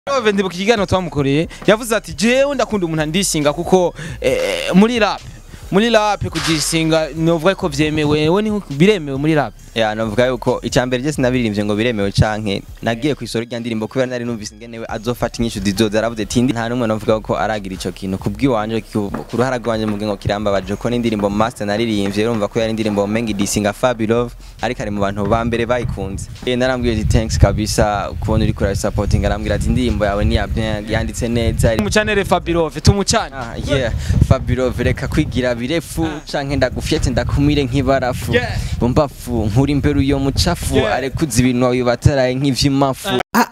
Ove ndibuka ikiganiro twamukoreye yavuze ati jewe ndakunda umuntu andisinga kuko eh, muri rap muri rap kugisinga novuga ko vyemewe we ni biremewe muri rap ya novuga yuko icyambere je sinabiririmbye ngo biremewe canke nagiye ku isoro ry'andirimbo kubera nari numvise ingenewe azofata inyishu zizoza aravuze ati ndi nta numwe novuga ko aragira ico kintu kubwiwanje ku ruhara rwanje mu ngo kirambabaje ko n'indirimbo master naririmbye urumva ko yari indirimbo mengi disinga Fabulov ariko ari mu bantu ba mbere bayikunze eh narambwiye ati thanks kabisa kubona uri kuri supporting arambwira ati indirimbo yawe ni ya bien yanditse neza umucanere Fabirove tumucane Ah, yeah Fabulov reka kwigira birefu canke ndagufyete ndakumire nk'ibarafu Yeah. bumbafu nkuri imbere uyo mucafu Yeah. arekuza ibintu wawe bataraye nk'ivy'imafu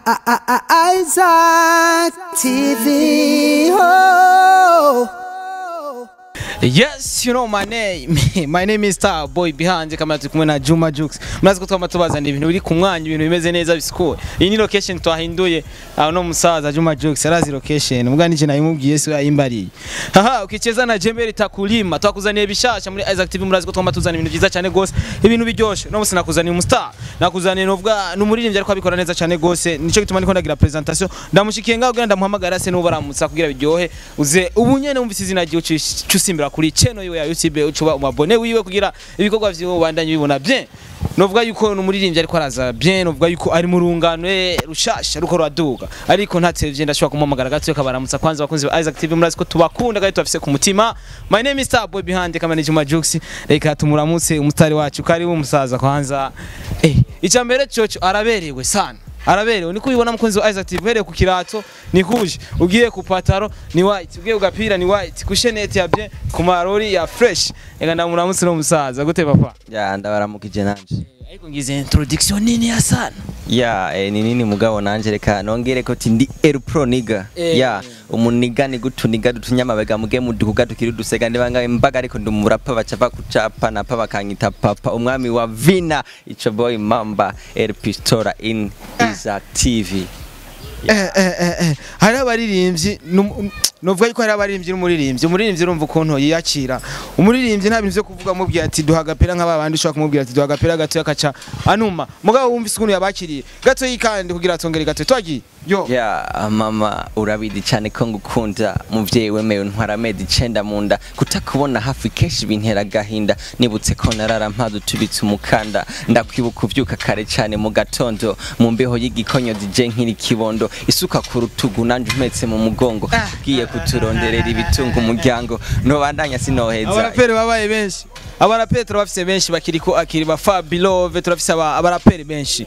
Isaac TV. Oh. Yes, you know my name. my name is Star Boy Behind kama turi kumwe na Juma Jux. Murazi ko twama tubazana ibintu biri ku mwanya, ibintu bimeze neza bisukuye. Iyi ni location twahinduye. Aho no musaza Juma Jux arazi location. Mbwa nije nayimubwiye se yayimbariye. Haha, ukicheza na Jemberi Takulima. Twakuzaniye bishasha muri Isaac TV murazi ko twama tuzana ibintu byiza cyane gose. Ibintu biryoshe. No musi nakuzaniye umustar. Nakuzaniye novuga n'umuririmbyi ariko abikora neza cyane gose. Nico gituma ndiko ndagira presentation. Ndamushikiye ngaho kugira ndamuhamagara se n'ubu baramutsa kugira biryohe. Uze ubu nyene wumvise izina ryo cusimbira kuri channel yiwe ya YouTube ucuba umabone wiwe kugira ibikorwa vyiwe ubandanye bibona bien novuga yuko n'umuririmbyi ariko araza bien novuga yuko ari mu rungano eh, rushasha ruko rwaduga ariko ntatevye ndashobora kumuhamagara gato kabaramutsa kwanza bakunzi ba Isaac TV murazi ko tubakunda kandi tubafise ku mutima my name is Star Boy Behind kama ni Juma Jux reka tumuramutse umutari wacu kari umusaza kwanza eh icya mbere coco araberewe sana araberewe niko ubibona mukunzi wa Isaac TV uhereye ku kirato ni kuje ugiye ku pataro ni white ugiye ku gapira ni white ku shenete ya bien ku marori ya fresh ega ndamuramutse no musaza gute papa ya ndabaramukije nanje ariko ngize introduction nini ya sana ya eh, ni nini mugabo nanje reka nongere ko ti ndi El Pro niga Eh. ya umuniga ni gutuniga dutunyamabega muge mudukuga tukiri dusega ndibanga imbaga ariko ndi umurapa bacava kucapa napa bakanyita papa umwami wa vina ico boy mamba El Pistola in Isaac TV eh eh eh eh hari abaririmbyi num- novuga yuko hari abaririmbyi n'umuririmbyi umuririmbyi urumva ukuntu yiyakira umuririmbyi nta bintu vyo kuvuga mubwira ati duha agapira nk'ababandi ushobora kumubwira ati duha agapira gato akaca anuma mugabo wumvise ukuntu yabakiriye gato yikandi kugira atongere gato twagiye yo ya mama urabizi cyane ko ngukunda muvyeyi wemewe ntwara amezi icenda mu nda kutakubona hafi kenshi bintera agahinda nibutse ko narara mpaze utubitse umukanda ndakwibuka uvyuka kare cyane mu gatondo mu mbeho y'igikonyozi je nkiri kibondo isuka ku rutugu nanje umpetse mu mugongo ugiye kuturonderera ibitunga umuryango nobandanya sinoheza abaraperi babaye benshi abaraperi turabafise benshi bakiri ko akiri ba Fabilove turafise aba- abaraperi benshi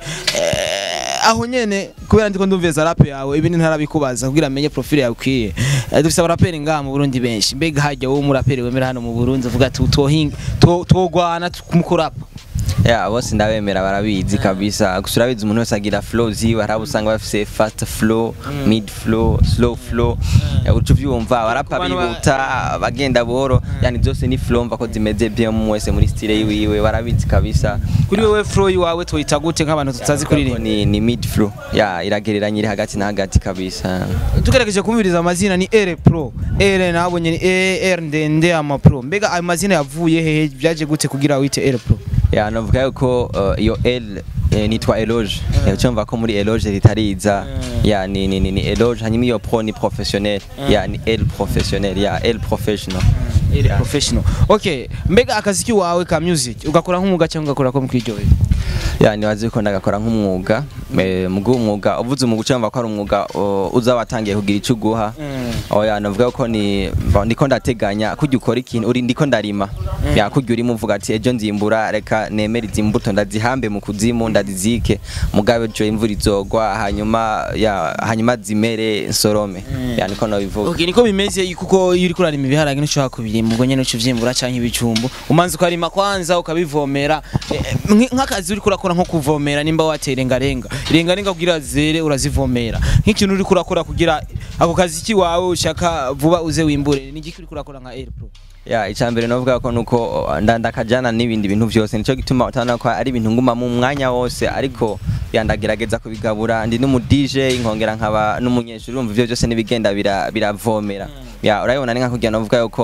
Eh, aho nyene kubera ndiko ndumveza rap yawe ibindi ntarabikubaza kugira amenye profile yawe ukwiye Eh, dufise abaraperi ngaha mu Burundi benshi mbega hajya wowe umuraperi wemera hano mu Burundi uvuga ati twohinga twogwana mukurapa ya bose ndabemera barabizi kabisa gusa urabizi umuntu wese agira flow ziwe hari abo usanga bafise fast flow mid flow slow flow Ya, uca uvyumva abarapa Ku bantu ba- bihuta bagenda buhoro yani zose ni flow mva ko zimeze bien mu wese muri style yiwe barabizi kabisa kuri wewe flow yawe twita gute nk'abantu tutazi kuririmba ni, ni mid flow ya iragereranye iri hagati na hagati kabisa tugerageje kumviriza amazina ni R Pro R nabonye ni R ndende ama Pro mbega ayo mazina yavuye hehe byaje gute kugira wite R Pro ya novuga yuko uh, iyo L eh, nitwa Eloge yeah. cyumva ko muri Eloge ritariza ya ni ni ni, ni Eloge hanyuma iyo pro ni professionnel ya ni L professionnel ya L professional Ere professional. Okay, mbega akaziki wawe ka music ugakora nk'umwuga cyangwa ugakora ko mukiryohera? ya nibaze ko ndagakora nk'umwuga eh, mugu umwuga uvuze umwuga ucumva ko ari umwuga uh, uza watangiye kugira icyo uguha oya navuga ko ni mba- ndiko ndateganya kujya ukora ikintu uri ndiko ndarima ya kujya urimo uvuga ati ejo nzimbura reka nemere izi mbuto ndazihambe mu kuzimu ndazizike mugabe ejo imvura izogwa hanyuma ya hanyuma zimere nsorome ya niko nabivuga Okay, niko bimeze kuko iyo uri kurarima ibiharage ntushobora kubirima ubwo nyene ucuvyimbura canke ibijumbu umanza ukarima kwanza ukabivomera Eh, nk- nk'akazi uri kurakora nko kuvomera nimba watera irengarenga irengarenga kugira zere urazivomera nk'ikintu uri kurakora kugira ako kazi kiwawe ushaka vuba uze wimbure ni igiki uri kurakora nka Air Pro ya icambere novuga ko nuko uh, nda- ndakajana n'ibindi bintu byose nico gituma utana ko ari ibintu nguma mu mwanya wose ariko ya ndagerageza kubigabura ndi n'umu DJ nkongera nkaba n'umunyeshuri urumva ivyo byose nibigenda bira- biravomera ya urabibona ni nka kugira novuga yuko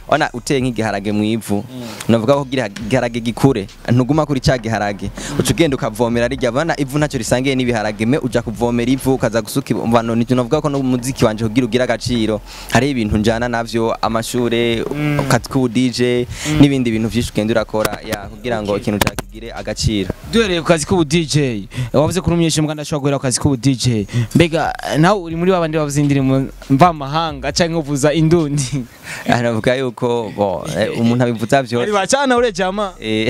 ona uteye nk'igiharage mu ivu navuga ko kugira igiharage gikure ntuguma kuri cya giharage uca ugenda ukavomera rijya bana ivu ntacyo risangiye n'ibiharage me uja kuvomera ivu ukaza gusuka imvano nicyo navuga ko n'umuziki wanje kugira ugire agaciro hariho ibintu njana navyo amashure akazi k'ubu DJ n'ibindi bintu vyinshi ugenda urakora ya kugira ngo ikintu cyawe kigire agaciro duhereye ku kazi k'ubu DJ wavuze ko umunyesha mbwa ndashobora guhera ku kazi k'ubu DJ mbega nawe uri muri babandi bavuza indirimbo mvamahanga canke uvuza indundi Ah, navuga yuko bo eh, umuntu abivuza ari vyose bacana ure jama Eh,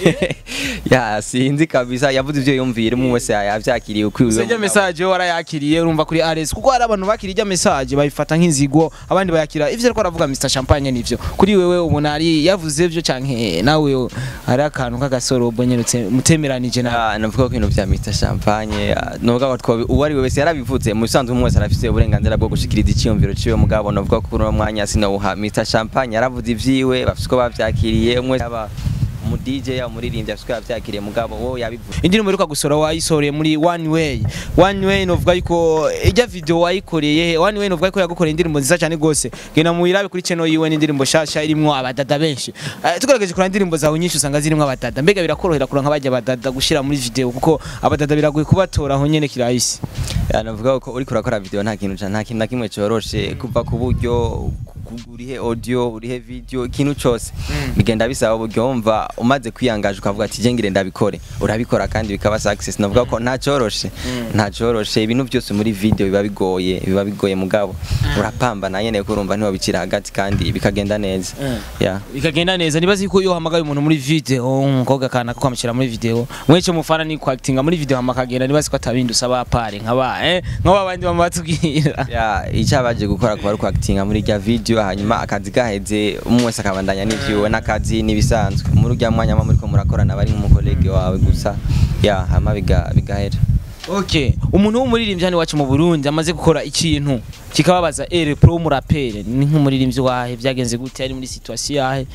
ya sinzi kabisa yavuze ivyo yumvira umwe wese yavyakiriye ukwiwe Sejya message yo warayakiriye urumva kuri RS kuko hari abantu bakiriye ijya message bayifata nk'inzigo abandi bayakira ivyo ariko aravuga Mr Champagne nivyo kuri wewe ubona ari yavuze vyo canke nawe hari akantu k'agasorobo nyerutse mutemeranije na Ah, navuga ko ibintu vya Mr Champagne ah, navuga ko twobi uwo ari we wese yarabivuze mu bisanzwe umwe wese arafise uburenganzira bwo gushikiriza iciyumviro ciwe mugabo navuga ko kuri uno mwanya sinawuha Mr Champagne yaravuze ivyiwe bafise uko bavyakiriye umwe yaba umu DJ yaba umuririmbyi afise uko yavyakiriye mugabo wowe yabivuze indirimbo iheruka gusora wayisoreye muri One Way One Way novuga yuko ijya video wayikoreye One Way novuga yuko yagukoreye indirimbo nziza cyane gose genda muyirabe kuri channel yiwe n'indirimbo shasha irimwo abadada benshi Eh, tugerageje kureba indirimbo zawe nyinshi usanga zirimwo abadada mbega birakorohera kuranka bajya abadada gushira muri video kuko abadada biragoye kubatora aho nyene kirahisi Ya, navuga ko uriko urakora video nta kintu ca- nta kintu na kimwe coroshe kuva ku buryo ku- urihe audio urihe video ikintu cose bigenda bisaba uburyo wumva umaze kwiyangaje ukavuga ati je ngire ndabikore urabikora kandi bikaba success navuga ko nta coroshe nta coroshe ibintu byose muri video biba bigoye biba bigoye mugabo urapambana nyene kurumva ntiwabicira hagati kandi bikagenda neza ya bikagenda neza nibaza yuko iyo uhamagaye umuntu muri video umukobwa kana ko kwamushyira muri video mweco mufana ni kwakitinga muri video hama akagenda nibaza ko atabindi usaba pare nkaba eh nk'aba bandi bama batubwira ya icyo abaje gukora kuba ari kwakitinga muri rya video hanyuma akazi gaheze umwe wese akabandanya n'ivyiwe n'akazi n'ibisanzwe muri urya mwanya muba muriko murakorana bari nk'umukolege wawe gusa ya hama biga- bigahera Okay, umuntu w'umuririmbyi hano iwacu mu Burundi amaze gukora ikintu kikababaza ere pro w'umurapere ni nk'umuririmbyi wahe byagenze gute ari muri situation yahe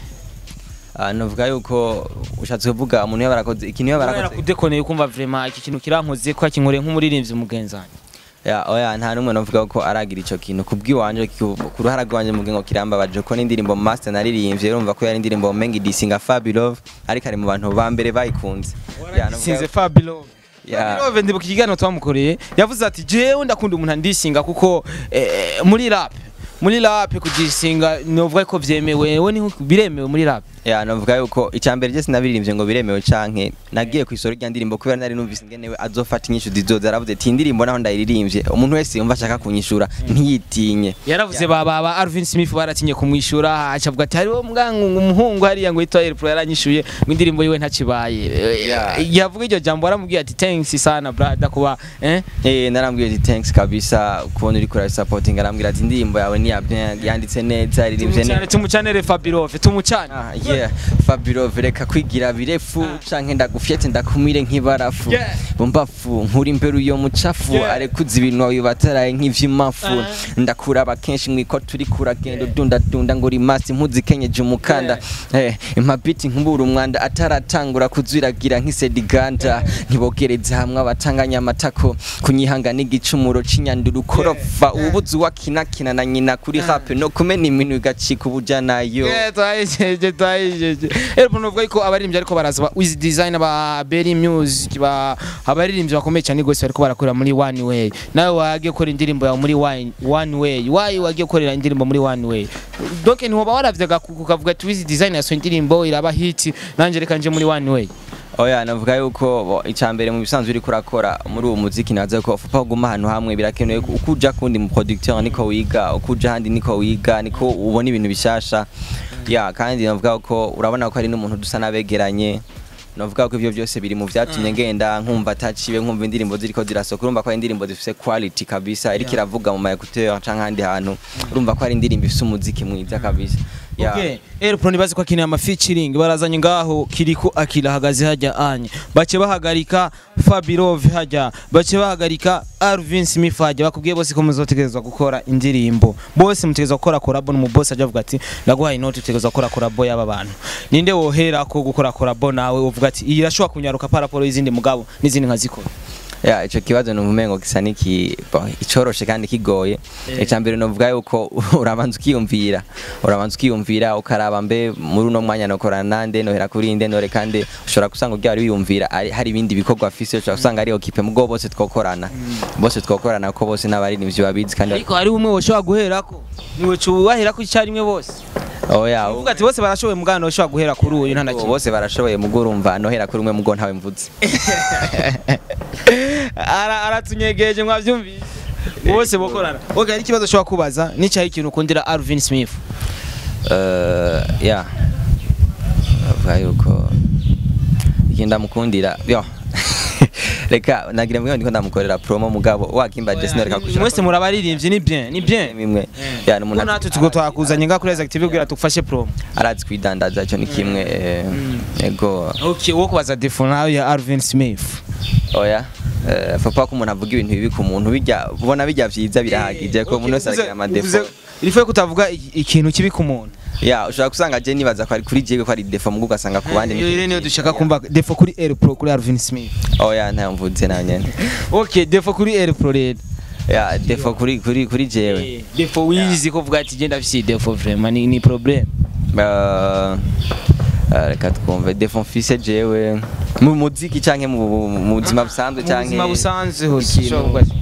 Ah, navuga yuko ushatse kuvuga umuntu yaba arakoze ikintu yaba arakoze kudekoneye kumva vraiment iki kintu kirankoze ko akinkoreye nk'umuririmbyi mugenzanye ya oya nta numwe navuga ko aragira ico kintu kubwiwanje ku ku ruhara rwanje mu ngo kirambabaje ko n'indirimbo master naririmbye urumva ko yari indirimbo mengi disinga Fabulov ariko ari mu bantu ba mbere bayikunze Ya, navuga- sinze Fabilo Ya. Fabilo ndibuka ikiganiro twamukoreye yavuze ati jewe ndakunda umuntu andisinga kuko eh, muri rap muri rap kugisinga novuga ko vyemewe we ni biremewe muri rap ya navuga yuko icyambere je sinabiririmbye ngo biremewe canke nagiye ku isoro ry'andirimbo kubera nari numvise ingenewe azofata inyishu zizoza aravuze ati indirimbo naho ndayiririmbye umuntu wese yumva ashaka kunyishura ntiyitinye yaravuze ba ba ba Alvin Smith baratinye kumwishura acavuga ati hariho mwangu umuhungu hariya ngo yitwa Pro yaranyishuye ngo indirimbo yiwe ntakibaye Yeah. yavuga iryo jambo aramubwiye ati thanks sana brother kuba eh eh narambwiye ati thanks kabisa kubona uri kura supporting arambwira ati indirimbo yawe ni ya bien yanditse neza iririmbye tumucane neza tumucanere Fabirove tumucane Ah, yeah Fabiro reka kwigira birefu canke ndagufyete ndakumire nk'ibarafu Yeah. bumbafu nkuri imbere uyo mucafu Yeah. arekuza ibintu wawe bataraye nk'ivy'imafu Uh-huh. ndakuraba kenshi mwiko turi kuragenda dunda dunda ngo rimasi mpuzikenyeje umukanda eh impabiti nkubura umwanda ataratangura kuzwiragira nk'isediganda ntibogereze hamwe abatanganya amatako kunyihanga n'igicumuro c'inyanduru korofa ububuzi wakinakina na nyina kuri rap no kumena iminwe igacika ubujanayo Yeah, twayijeje twayijeje rero nuvuga ko abaririmbyi ariko baraza ba Wiz Design ba Berry Music ba abaririmbyi bakomeye cyane gose bariko barakorera muri One Way nawe wagiye gukora indirimbo yawe muri One One Way why wagiye gukorera indirimbo muri One Way donc ntiwoba waravyaga kukavuga ati Wiz Design yasohoye indirimbo iraba hit nanje reka nje muri One Way oya navuga yuko bo, icambere mu bisanzwe uri kurakora muri uwo muziki naza ko ufa kuguma ahantu hamwe birakenewe ko uko uja kundi mu producteur niko wiga uko uja handi niko wiga niko ubona ibintu bishasha ya kandi navuga ko urabona ko ari n'umuntu dusa nabegeranye navuga ko ivyo byose biri mu vyatumye ngenda nkumva ataciwe nkumva indirimbo ziriko zirasoka urumva ko ari indirimbo zifise quality kabisa iriko iravuga mu ma écouteur canke ahandi hantu urumva ko ari indirimbo ifise umuziki mwiza kabisa Ya. Okay, Air Pro nibaze ko akeneye ama featuring barazanye ngaho kiriko akira hagaze hajya anye bace bahagarika Fabirove hajya bace bahagarika Alvin Smith hajya bakubwiye bose ko muzotegerezwa gukora indirimbo bose mutegerezwa gukora collab mu boss aje avuga ati ndaguhaye note utegerezwa gukora collab y'aba bantu ninde wohera ko gukora collab nawe uvuga ati iyi irashobora kunyaruka paraporo y'izindi mugabo n'izindi nkazikora ya ico kibazo numva umengo gisa niki bo, icoroshe kandi kigoye icya mbere novuga yuko urabanza ukiyumvira urabanza ukiyumvira ukaraba mbe muri uno mwanya nokorana nande nohera kuri nde nore kandi ushobora gusanga ubwo wari wiyumvira ari- hari ibindi bikorwa afise ushobora gusanga ari okipe mugo bose twokorana bose twokorana ko bose n'abaririmbyi babizi kandi ariko hari umwe woshobora guherako niwe cubaherako icyarimwe bose oya uvuga ati bose barashoboye mugana woshobora guhera kuri uyu nta na kimwe bose barashoboye mugo urumva nohera kuri umwe mugo ntawe mvuze Ara- aratunyegeje mwavyumvise bose bokorana okay hari ikibazo ushobora kubaza n'icyayi ikintu ukundira Alvin Smith Eh, ya avuga yuko ikintu ndamukundira yo reka nagira ngo ndiko ndamukorera promo mugabo wakimba Jesse noreka kushira mwese murabaririmbyi ni bien ni bien imwe ya Ko n'umuntu natwe tugo twakuzanye nga kuri Active kugira tugufashe promo arazi kwidandaza cyo ni kimwe eh, yego okay wo kubaza defo nawe ya Alvin Smith oya eh, papa ko umuntu avuga ibintu bibi ku muntu bijya ubona bijya vyiza birahagije ko umuntu wese aragira amadefo irifuye kutavuga i- ikintu kibi ku muntu ya ushobora gusanga je nibaza ko ari kuri jewe ko ari defo mugo ugasanga ku bandi iyo ni rero niyo dushaka kumva defo kuri Air Pro kuri Alvin Smith oya ntayo mvuze na nyene okay defo kuri Air Pro rero ya defo kuri kuri kuri jewe defo wizi ko vuga ati genda afise defo vraiment ni, ni problem Uh, uh, reka twumve defo mfise jewe mu muziki canke mu mu buzima busanzwe mu canke buzima busanzwe hose ikintu- ushobora kuvuga ati,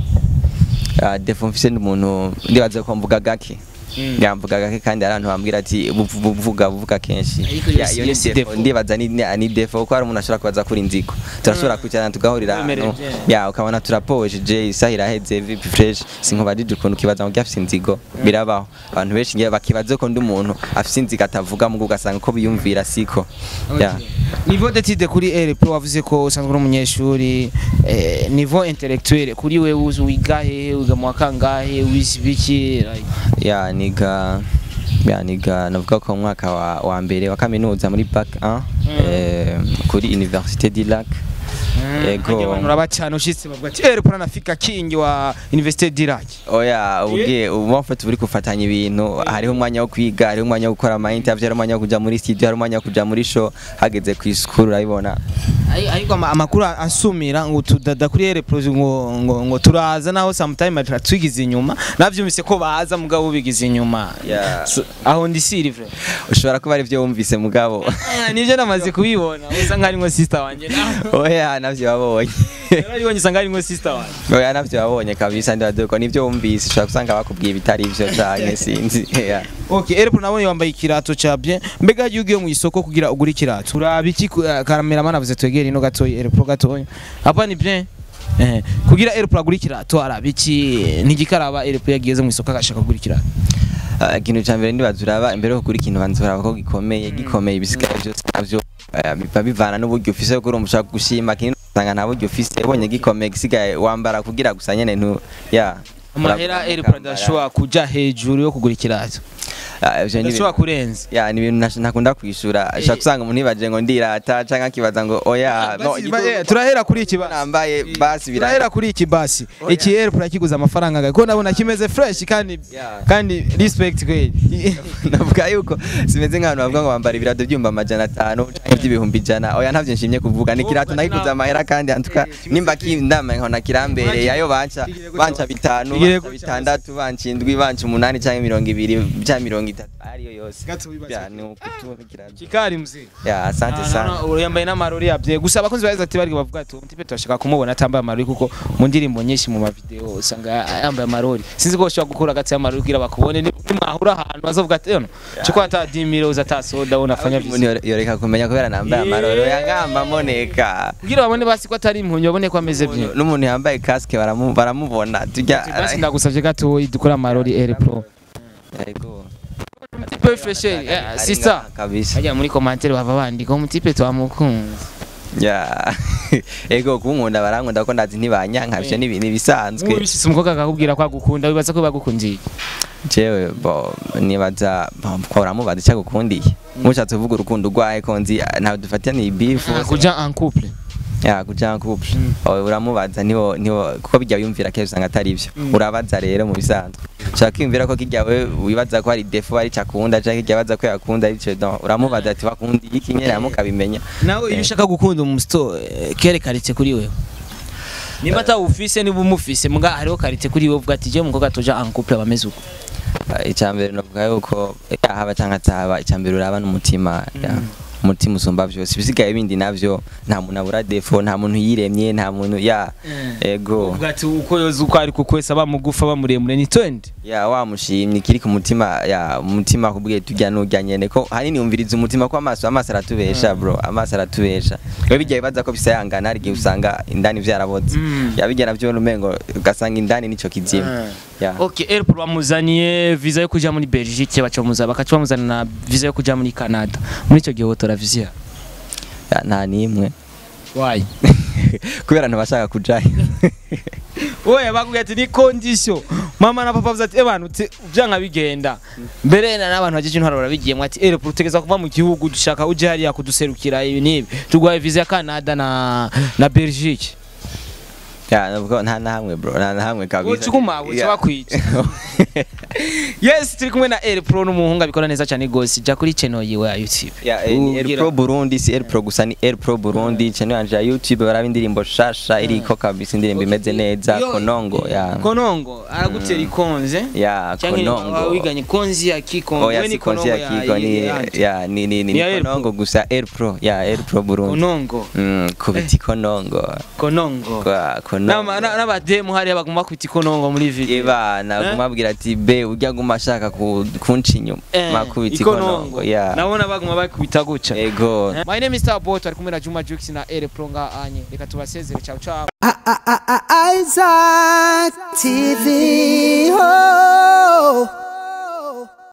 Uh, defo mfise ndi umuntu ndibaza ko mvuga gake Mm. yamvuga gake kandi hari abantu bambwira ati buvu- buvuga buvuga kenshi Ariko Ya, iyo iyo ni si defo defo. ndibaza ni ni- ni defo kuko hari umuntu ashobora kubaza kuri inzigo turashobora kwicarana tugahurira Wemerewe ahantu bye. ya ukabona turapoweje isaha iraheze vipi fresh sinkubajije ukuntu kibaza ngo afise inzigo birabaho abantu benshi ngiye bakibaze ko ndi umuntu afise inzigo atavuga mugo ugasanga ko biyumvira siko ya niveau d'étude kuri Air Pro wavuze ko usanzwe uri umunyeshuri eh, niveau intellectuel kuri we uzi wiga hehe wiga mu wa kangahe wize biki like, ya niga ya niga navuga ko mu mwaka wa, wa mbere wa kaminuza muri bac 1 eh, kuri université du lac Ego. Hajya abantu urabacana ushitse bavuga ati Air Pro anafika kingi wa Université d'Irak oya ubwiye ubu mfite uri gufatanya ibintu hariho umwanya wo kwiga hariho umwanya wo gukora ama interview hariho umwanya wo kuja muri studio hariho umwanya wo kuja muri show hageze ku isukuru urabibona Ari- ariko ama- amakuru asumira ngo tudada kuri Air Pro ngo ngo, ngo turaza naho sometime twigize inyuma navyumvise ko baza mugabo bigize inyuma Yeah. So, aho ndi siri vre ushobora kuba ari byo wumvise mugabo Ah, nivyo namaze kubibona usa nk'ari ngo sister wanje oya navyo wabonye narabibonye usanga ari ngo sister wanje oya navyo wabonye kabisa ndibaza ko nivyo wumvise ushobora gusanga bakubwiye bitari ivyo canke sinzi Yeah. Okay, Air Pro nabonye wambaye ikirato ca bien mbega iyo ugiye mu isoko kugira ugure ikirato uraba iki ku- eh, cameraman avuze twegere ino gatoya Air Pro gatoya hapa ni bien Eh, kugira Air Pro agure ikirato araba iki ntigikaraba Air Pro yageze mu isoko agashaka kugura ikirato Ah, ikintu cya mbere ndibaza uraba imbere yo kugura ikintu banza uraba ko gikomeye gikomeye ibisigaye byose navyo eh, biba bivana n'uburyo ufise kuko urumva ushaka gushima kintu usanga nta buryo ufise ubonye gikomeye gisigaye wambara kugira gusa nyene ntu ya amahera Air Pro ndashobora kuja hejuru yo kugura ikirato Ah, ivyo ni ndashobora ibintu- kurenza ya ni ibintu ntash- ntakunda kwishura ushaka gusanga umuntu yibaje ngo ndirata canke akibaza ngo oya no, Basi, igituma ba- eh, turahera kuri iki basi nambaye basi turahera bira kuri iki basi Oya. iki Air Pro yakiguza amafaranga gahe ko ndabona kimeze fresh kandi Yeah. kandi respect kweli navuga yuko simeze nk'abantu bavuga ngo bambara ibirato byumba amajana atanu canke by'ibihumbi ijana oya ntavyo nshimye kuvuga ni kirato nakiguze amahera kandi antuka nimba kindama nkona kirambereye ayo banca banca bitanu Kigire banca gutya. bitandatu banca indwi banca umunani canke mirongo ibiri bya mirongo itatu ariyo yose Gato wibaza. Ya, ni ukutunga kirato kikari mzee ya asante sana yambaye n'amarori yabye gusa abakunzi ba ati bari bavuga ati umutipe turashaka kumubona atambaye amarori kuko mu ndirimbo nyinshi mu mavideo usanga yambaye amarori sinzi ko ushobora gukura agati y'amarori kugira bakubone ni mwahura ahantu bazovuga ati yono cyo ko ata dimiro uzata soda unafanya umuntu visi yore- yoreka kumenya kubera nambaye amaroro yangamba moneka kugira babone basi ko atari impunyu babone ko ameze bye n'umuntu yambaye kasike baramu- baramubona tujya basi ndagusavye gato dukora amarori Air Pro Yego. Tipe fresh Ari sister ngaha kabisa hajya muri commentaire bava bandika umutipe twamukunze ya ego kunkunda barankunda ko ndazi ntibanyanka ivyo ni ibintu bisanzwe ubishitse umukobwa akakubwira ko agukunda wibaza ko bagukundiye jewe bo nibaza bo, ko uramubaza icyo agukundiye mushatse kuvuga urukundo rwahe ko nzi ah, ntawe dufataniye ibifu kuja en couple ya kuja en couple Owe, uramubaza niho niho kuko bijya wiyumvira kenshi usanga atari ivyo urabaza rero mu bisanzwe ushaka kwiyumvira ko kirya we wibaza ko hari defo ari cyo akunda canke kirya abaza ko yakunda ari cyo don uramubaza ati wakundi iki nyene mukabimenya nawe iyo ushaka gukunda umusito kere karitsiye kuri wewe nimba atawufise niba umufise muga hariho karite kuri wowe uvuga ati je umukobwa tuja en couple bameze uko icyambere novuga yuko yahaba cyangwa atahaba icyambere uraba n'umutima ya. umutima usumba byose ibisigaye bindi navyo nta muntu abura defo nta muntu yiremye nta muntu ya ego uvuga ati uko yoza uko ari kuko wese aba mugufa aba muremure ni twende ya wamushimye kiri ku mutima ya umutima kubwiye tujya nujya nyene ko hanini umviriza umutima ko amaso amaso aratubesha bro amaso aratubesha iyo bigiye baza ko bisayangana hari igihe usanga indani vyaraboze Mm. ya bijya navyo numengo ugasanga indani nico kizima ya ok airport bamuzaniye visa yo kuja muri belgique baca bamuza bakaca bamuzana na visa yo kuja muri canada muri icyo gihe wotora visa ya, nta nimwe wayi kubera ntibashaka kujayo oya bakubwira ati ni condition mama na papa bavuze ati abantu byanga bigenda mbere na n'abantu bajeje intwaro barabigiyemo ati airport utegeza kuva mu gihugu dushaka uje hariya kuduserukira ibi n'ibi tuguhaye visa ya canada na na belgique ya nubwo nta na hamwe bro nta na hamwe kabisa Ucukuma, uca bakwica. yes turi kumwe na air pro n'umuhungu abikora neza cyane gose jya kuri channel yiwe ya youtube ya eh, ni Ubwira- Air Pro Burundi si Air Pro gusa ni Air Pro Burundi channel yanje ya YouTube baraba indirimbo shasha iriko kabisa indirimbo imeze neza Yo- konongo ya konongo aragutera ikonze ya konongo wiganye konzi ya kikongo oya we ni si konzi ya konongo Kigo ni yandi. ya ni ni ni Ni ya Air konongo gusa Air Pro ya Air Pro Burundi konongo mm kubiti konongo konongo kwa konongo N'ama- na- n'abademu hariya baguma kwita ikonongo muri video Eba nagumabwira ati be ujya guma ashaka ku- kunca inyuma Eh, makubiti konongo ya nabona baguma bakubita guca ego Eh, my name is Starboy turi kumwe na Juma Jux na Air Pro nga anye reka tubasezere ciao ciao Isaac TV. Oh.